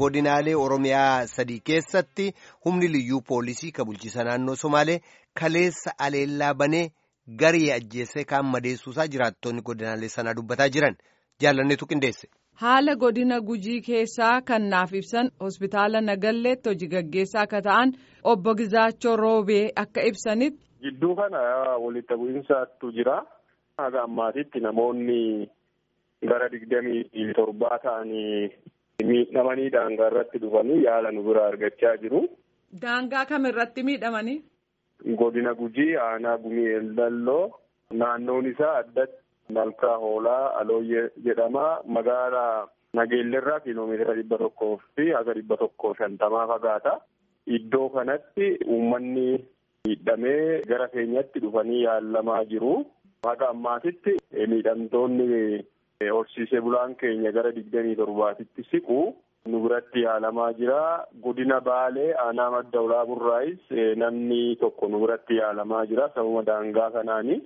godinaalee Oromiyaa sadii keessatti humni liyyuu poolisii kan bulchiisa naannoo Somaalee kaleessa aleellaa banee garii ajjeesee kaan madeessuusaa jiraattonni godinaalee sanaa dubbataa jiran jaalanneetu qindeesse. Haala godina gujii keessaa kan naaf ibsan hospitaala Nagalleetti hojii gaggeessaa akka ta'an obbo Gizaachoo Roobee akka ibsanitti. Gidduu kana walitti bu'iinsaatu jira. Haga ammaatitti namoonni gara digdamii torbaa ta'anii miidhamanii daangaa irratti dhufanii yaala nu bira argachaa jiru. Daangaa kam irratti miidhamanii? Godina gujii aanaa gumii eldalloo naannoon isaa addatti. Malkaa hoolaa alooyyee jedhama magaalaa nageellerraa kiiloomeetira dhibba tokkoo fi haga dhibba tokkoo shantamaa fagaata. Iddoo kanatti uummanni miidhamee gara keenyatti dhufanii yaalamaa jiru. Haga ammaatitti miidhamtoonni horsiisee bulaan keenya gara digdamii torbaatitti siqu nu biratti yaalamaa jira. Godina Baalee aanaa madda ulaa burraayis namni tokko nu biratti yaalamaa jira sababa daangaa kanaani.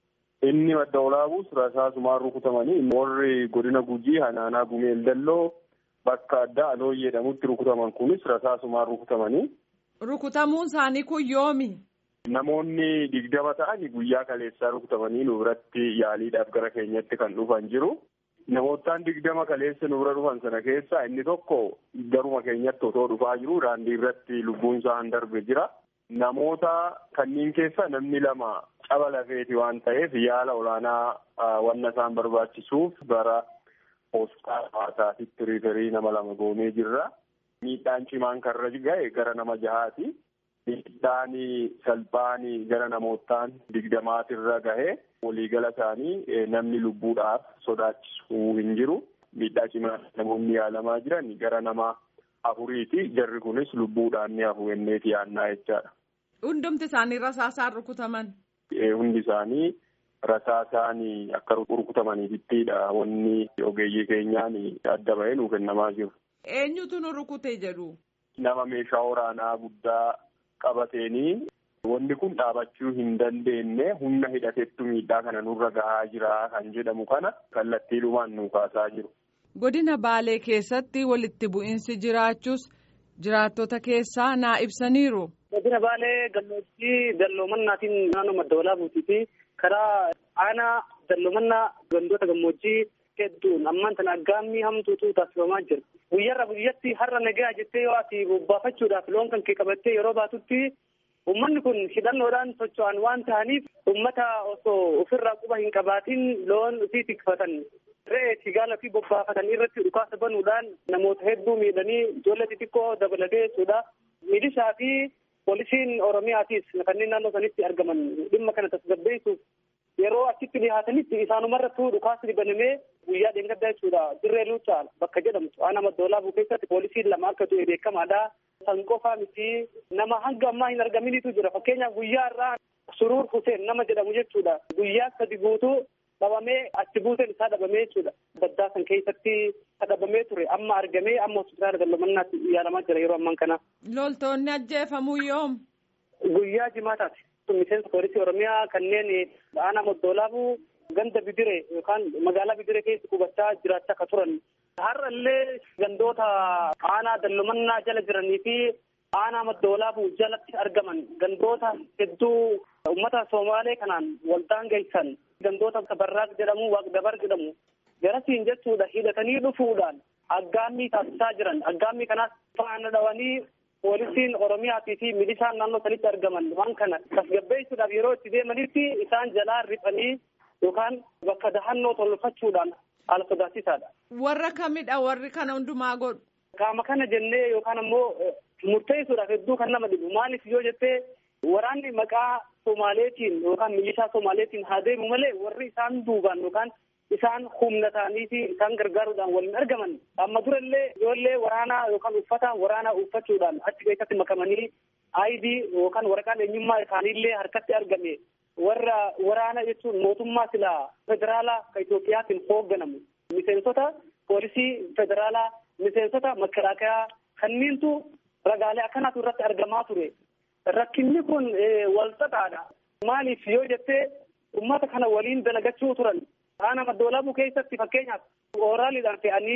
Inni madda olaabuus rasaasumaan rukutamanii warri godina gujii hanaanaa gumeel dalloo bakka addaa aloo jedhamutti rukutaman kunis rasaasumaan rukutamanii. Rukutamuun isaanii kun yoomi? Namoonni digdama ta'anii guyyaa kaleessaa rukutamanii nu biratti yaaliidhaaf gara keenyatti kan dhufan jiru. Namootaan digdama kaleessa nu bira dhufan sana keessaa inni tokko garuma keenyatti otoo dhufaa jiru daandii irratti lubbuun isaa darbe jira. Namoota kanneen keessa namni lama caba lafeeti waan ta'eef yaala olaanaa wanna isaan barbaachisuuf gara hospitaala hawaasaatitti riiferii nama lama goonee jirra. Miidhaan cimaan karra ga'e gara nama jahaati. Miidhaan salphaan gara namootaan digdamaatirra gahe waliigala isaanii namni lubbuudhaaf sodaachisuu hin jiru. Miidhaa cimaa namoonni yaalamaa jiran gara nama afuriiti. Jarri kunis lubbuudhaan ni hafu enneeti yaannaa jechaadha. Hundumti isaanii rasaasaan rukutaman. Hundi isaanii rasaasaan akka rukutamaniifittidha wanni ogeeyyii keenyaan adda bahee nuuf kennamaa jiru. Eenyutu nu rukute jedhu? Nama meeshaa waraanaa guddaa qabateenii wanni kun dhaabachuu hin dandeenye humna hidhateettu miidhaa kana nurra gahaa jira kan jedhamu kana kallattiidhumaan nu kaasaa jiru. Godina Baalee keessatti walitti bu'iinsi jiraachuus jiraattota keessaa naa ibsaniiru. Godina Baalee gammoojjii dalloomannaatiin naannoo madda walaabuutii karaa aanaa dalloomannaa gandoota gammoojjii hedduun ammaan tana aggaammii hamtuutu taasifamaa jira. Guyyaarra guyyatti har'a nagaa jettee yoo ati bobbaafachuudhaaf loon kan kee qabattee yeroo baatutti uummanni kun hidhannoodhaan socho'an waan ta'aniif uummata osoo ofirraa quba hin qabaatiin loon ofii tikfatan. Re'ee tigaala fi bobbaafatan irratti dhukaasa banuudhaan namoota hedduu miidhanii ijoollee xixiqqoo dabalatee jechuudha. Milishaa fi poolisiin Oromiyaatis kanneen naannoo sanitti argaman dhimma kana tasgabbeessuuf yeroo achitti dhihaatanitti isaanumarrattuu dhukaasni banamee guyyaa dheengaddaa jechuudha. Dirree Luucaa bakka jedhamtu aanaa madda olaabuu keessatti poolisiin lama akka du'e beekamaadha. San qofaa miti nama hanga ammaa hin argaminitu jira. Fakkeenyaaf guyyaa irraa Suruur Huseen nama jedhamu jechuudha. Guyyaa sadi guutuu dhabamee achi buuteen isaa dhabamee jechuudha. Baddaa san keessatti dhabamee ture amma argamee amma hospitaala dallomannaatti yaalamaa jira yeroo amman kana. Loltoonni ajjeefamuu yoom? Guyyaa jimaataati. Miseensa poolisii Oromiyaa kanneen aanaa madda olaabuu ganda bidire yookaan magaalaa bidire keessa qubachaa jiraachaa akka turan. Har'a illee gandoota aanaa dallomannaa jala jiranii fi aanaa madda olaabuu jalatti argaman gandoota hedduu uummata Somaalee kanaan waldaan geessan gandoota Barraaq jedhamu Waaqdabar jedhamu garasiin jechuudha hidhatanii dhufuudhaan aggaammii taasisaa jiran aggaammii kanaas faana dhawanii poolisiin Oromiyaatii fi milishaan naannoo sanitti argaman waan kana tasgabbeessuudhaaf yeroo itti deemanitti isaan jalaa riphanii yookaan bakka dahannoo tolfachuudhaan haala sodaachisaadha. Warra kamidha warri kana hundumaa godhu? Qaama kana jennee yookaan ammoo murteessuudhaaf hedduu kan nama dhibu maaliif yoo jettee waraanni maqaa Somaaleetiin yookaan milishaa Somaaleetiin haa deemu malee warri isaan duubaan yookaan isaan humna ta'anii fi isaan gargaaruudhaan waliin argaman amma durallee ijoollee waraanaa yookaan uffata waraanaa uffachuudhaan achi keessatti makamanii aayidii yookaan waraqaan eenyummaa isaaniillee harkatti argame warra waraana jechuun mootummaa silaa federaalaa kan Itoophiyaatiin hoogganamu miseensota poolisii federaalaa miseensota makaraakayaa kanniintu ragaalee akkanaatu irratti argamaa ture. Rakkinni kun walxaxaadha. Maaliif yoo jettee uummata kana waliin dalagachuu turan. Aanaa maddoolaabuu keessatti fakkeenyaaf ooraaliidhaan fe'anii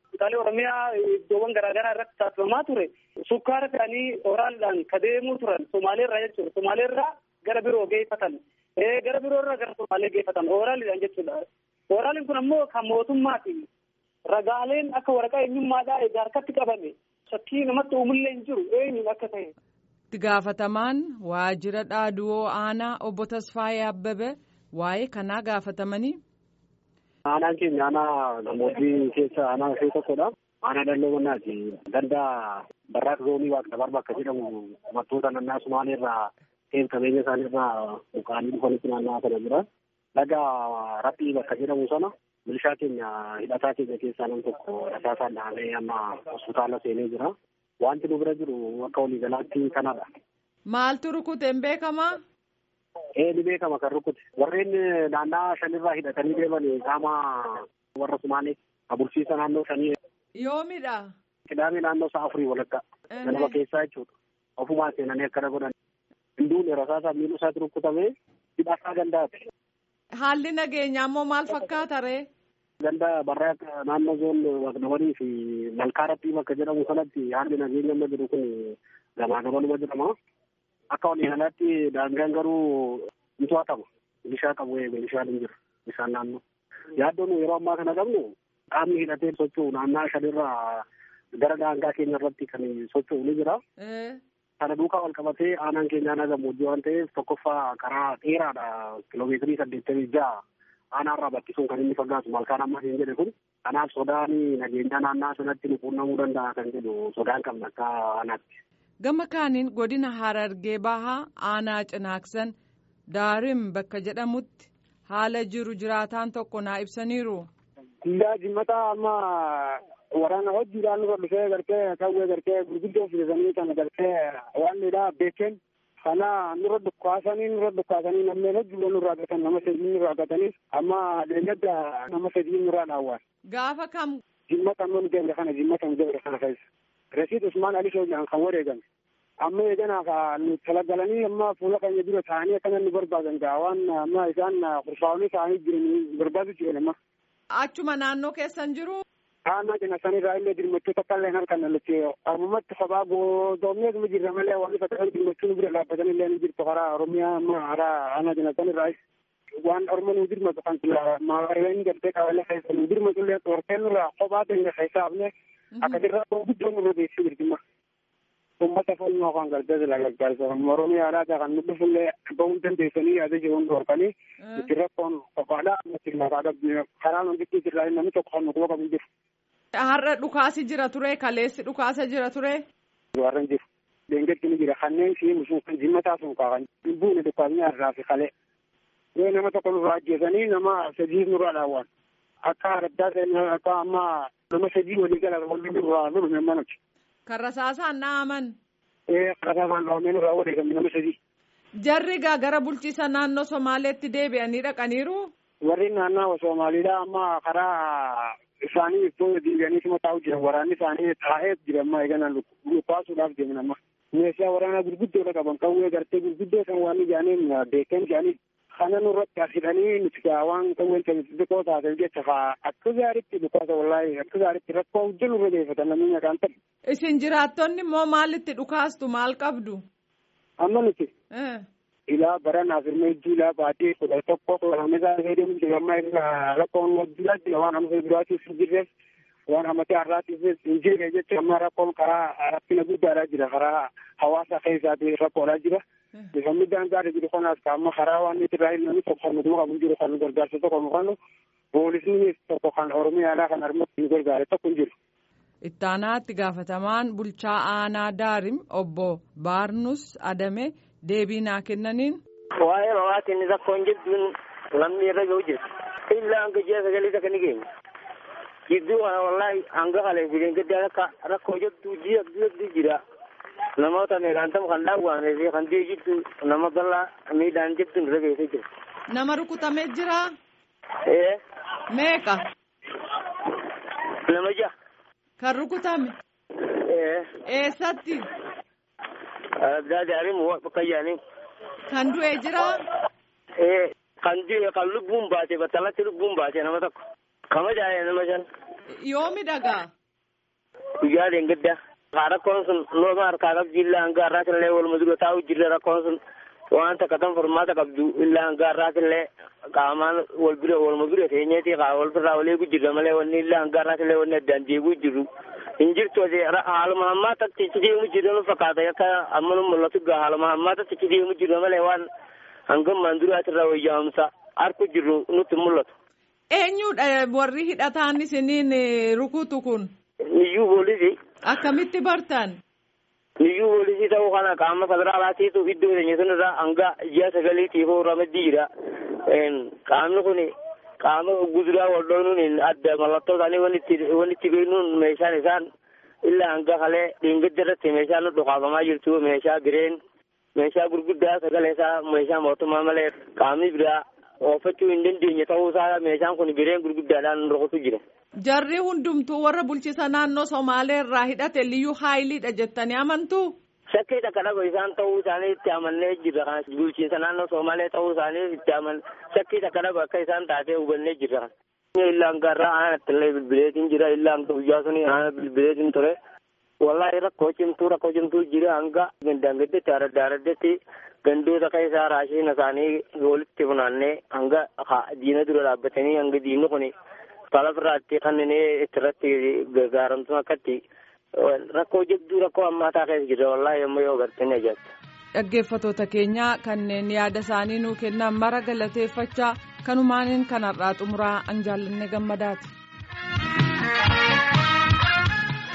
hospitaalee Oromiyaa iddoowwan garaagaraa irratti taasifamaa ture. Sukkaara fe'anii oraaliidhaan ka deemuu turan Somaaleerraa jechuudha. Somaaleerraa gara biroo geeffatan. Gara biroorraa gara Somaalee geeffatan oraaliidhaan jechuudha. Oraaliin kun ammoo kan mootummaati. Ragaaleen akka waraqaa eenyummaadhaa egaa harkatti qabame. Shakkii namatti uumullee hin jiru eenyuun akka ta'e. Itti gaafatamaan waajjira dhaaduwoo aanaa obbo Tasfaayee Abbebe waa'ee kanaa gaafatamanii. Aanaan keenya aanaa gammoojjii keessa aanaa ishee tokkodha. Aanaa dalloo mannaati. Ganda barraaq zoonii waaqna barba akka jedhamu uummattoota naannaa Sumaaleerraa ta'een qabeenya isaaniirraa buqqaanii dhufanitti naanna'aa kana jira. Laga Raphii bakka jedhamu sana milishaa keenya hidhataa keenya keessaa nam tokko rasaasaan dhahamee amma hospitaala seenee jira. Wanti nu bira jiru akka waliigalaatti kanadha. Maaltu rukute hin beekamaa? Ee ni beekama kan rukute. Warreen naannaa shanirraa hidhatanii deeman qaama warra Sumaalee abursiisa naannoo shanii. Yoomidha. Qidaamee naannoo sa'a afurii walakkaa. Ganama keessaa jechuudha. Ofumaa seenanii akkana godhan. Hinduun rasaasaa miiluu isaatti rukutamee hidhataa gandaati. Haalli nageenyaa immoo maal fakkaata ree? Ganda barraaq naannoo zoon waqdawanii fi malkaa rabbii bakka jedhamu sanatti haalli nageenya amma jiru kun gamaa gamanuma jedhama. Akka waliigalaatti daangaan garuu ni to'atama. Milishaa qabu milishaan hin jiru. Bishaan naannoo. Yaaddoon yeroo ammaa kana qabnu qaamni hidhatee socho'u naannaa shanirraa gara daangaa keenya irratti kan socho'u ni jira. Kana duukaa wal qabatee aanaan keenya aanaa gammoojjii waan ta'eef tokkoffaa karaa dheeraadha kiloomeetirii saddeettamii ja'a aanaarraa bakkisuun kan inni fagaatu malkaan amma hin jedhe kun kanaaf sodaan nageenyaa naannaa sanatti nu quunnamuu danda'a kan jedhu sodaan qabna akka aanaatti. Gama kaaniin godina Harargee Bahaa aanaa Cinaaksan Daarim bakka jedhamutti haala jiru jiraataan tokko naa ibsaniiru. Guyyaa jimmataa amma waraana hojiidhaan nurra dhufee gartee kawwee gartee gurguddoo fidisanii kan gartee waan dheedaa beekeen kana nurra dhukkaasanii nurra dhukkaasanii namni hojiidhaan nurraa gatan nama sadii nurraa gatanii amma deeggadda nama sadii nurraa dhaawwan. Gaafa kam. Jimmata amma nu deemre kana jimmata nu deemre kana keessa. Rasiid Usmaan Ali Shoojaan kan wareegame. Amma eeganaa nu talagalanii amma fuula keenya dura taa'anii akkana nu barbaadan gaa waan amma isaan kurfaa'anii taa'anii jiran barbaadu jiran amma. Achuma naannoo keessan jiru. Aanaa cina sanirraa illee dirmachoota akka illee harkaan nalatti ammumatti sabaa goodoomnee kuma jirra malee wanti fakkaatan dirmachuun bira dhaabbatan illee ni jirtu karaa Oromiyaa amma karaa aanaa cina sanirraa waan Oromoo nu dirmatu kan maawareen gartee qabalee keessa nu dirmatu illee xortee nurraa kophaa ta'e keessaafne akka dirraa guddoo nurra beeksisuu jirtimma. Uummata foonoo kan gartee sila gargaarsa Oromiyaadhaa kan nu dhufullee bahuu dandeessanii yaada jiruun dhorkanii itti rakkoon kophaadhaa ammatti lafaa dhabne karaa nu gidduu jirraa namni tokko kan nu quba qabu jiru. Har'a dhukaasi jira ture kaleessi dhukaasa jira ture. Warreen jiru. Deengetti ni jira kanneen fi musuun kan jimmataa sun kaakan buune dhukaasni har'aa fi kalee. Yoo nama tokko nurraa ajjeesanii nama sadii nurraa dhaawwan. Akka addaa ta'e akka amma nama sadii walii gala walii nurraa nurra manuti. Kan rasaasaan dha'aman. Ee rasaasaan dhahamee nurraa wareegame nama sadii. Jarri gaa gara bulchiisa naannoo Somaaleetti deebi'anii dhaqaniiru. Warri naannoo Somaaliidhaa amma karaa isaanii ittoo deebi'anii sima taa'u jiran waraanni isaanii taa'ee jira amma eegana lukkaasuudhaaf deeman amma. Meeshaa waraanaa gurguddoodha qaban qawwee gartee gurguddoo san waan ijaaniin beekan ijaanii kana nurratti as hidhanii nuti waan qawween xixiqqoo taateef jecha faa akka gaariitti dhukaasa wallaahi akka gaariitti rakkoo hojii nurra geeffatan namni nyaqaan ta'e. Isin jiraattonni immoo maalitti dhukaastu maal qabdu? Amma nuti. ilaa baranaaf irma hedduu ilaa baatee kudha tokko kudha isaa fayyadamu jira amma irraa rakkoon wajjira jira waan amma duraatiif hin jirreef waan amatee har'aatiif hin jirre jecha amma rakkoon karaa rakkina guddaadhaa jira karaa hawaasa keessaati rakkoodhaa jira. Bifa miidhaan gaarii jiru kanaas amma karaa waan nuti irraa namni tokko kan nuti qabu jiru kan gargaarsa tokko nu kennu poolisni tokko kan oromiyaadhaa kan harmatti nu gargaare tokko hin jiru. Ittaanaatti gaafatamaan bulchaa aanaa Daarim obbo Baarnus Adame deebii naa kennaniin. Waa'ee mawaatiin rakkoon jedhuun namni irra ga'u jira. Illaa hanga ji'a sagalee takka ni keenya. Gidduu kana wallaahi hanga kalee fi gaddaa akka rakkoo jettu ji'a gidduu jira. Namoota meeqaan ta'u kan dhaawwamee fi kan ji'a jettu nama bal'aa miidhaan jettuun irra ga'ee jira. Nama rukutamee jira. Ee. Meeqa. Nama ja'a. Kan rukutame. Ee. Eessatti. Daadaarim bakka yaaniin. Kan du'e jira. Ee kan du'e kan lubbuun baate battalatti lubbuun baate nama tokko. Kama jaayee nama shan. Yoomi dhagaa. guyyaa deengedda rakkoon sun nooma harkaa qabdi illaa hanga har'aatillee waluma dura taa'u jirre rakkoon sun waan takka tan furmaata qabdu illaa hanga har'aatillee qaamaan wal bira waluma bira teenyeeti wal birraa wal eegu jirra malee wanni illaa hanga har'aatillee wanni addaan deeguu jirru hin jirtu haaluma hammaatatti itti deemu jirra nu fakkaata akka amma nu mul'atu gaa haaluma hammaatatti itti deemu jirra malee waan hangammaan duraatirraa wayyaa'umsa harku jirru nutti mul'atu. Eenyudha warri hidhataan isiniin rukutu kun? Niyyuu poolisii. Akkamitti bartan? Niyyuu poolisii ta'uu kana qaama federaalaatiitu iddoo keenya sanarraa hanga ji'a sagaliitiif ramaddii jira. Qaamni kun qaama guduraa wal dhoonuun adda mallattoo isaanii waan itti beeknuun meeshaan isaan illaa hanga kalee dhiingidda irratti meeshaan nu dhukaafamaa jirtu meeshaa bireen meeshaa gurguddaa sagalee isaa meeshaa mootummaa malee qaamni biraa oofachuu hin dandeenye ta'uu isaa meeshaan kun bireen gurguddaadhaan rukutu jira. Jarri hundumtuu warra bulchisa naannoo Somaalee irraa hidhate liyyuu haayiliidha jettanii amantuu? Shakkii takka dhaba isaan ta'uu isaanii itti amannee jirra. Bulchiinsa naannoo Somaalee ta'uu isaanii itti aman shakkii takka dhaba akka isaan taatee hubannee jirra. Illaan garraa aanatti illee bilbileetiin jira. Illaan guyyaa suni aana bilbileetiin ture. Wallaahi rakkoo cimtuu rakkoo cimtuu jira hanga dandeetti aradda araddetti gandoota keessaa raashiin isaanii walitti funaannee hanga diina dura dhaabbatanii hanga diinni kun falafirraatti kanneen irratti gargaaramtu akkatti rakkoo jabduu rakkoo hammaataa keessa jira wallaahi yommuu yoo gartanii ajaa'ibsa. Dhaggeeffatoota keenyaa kanneen yaada isaanii nuu kennan mara galateeffachaa kanumaaniin kanarraa xumuraa an jaallanne gammadaati.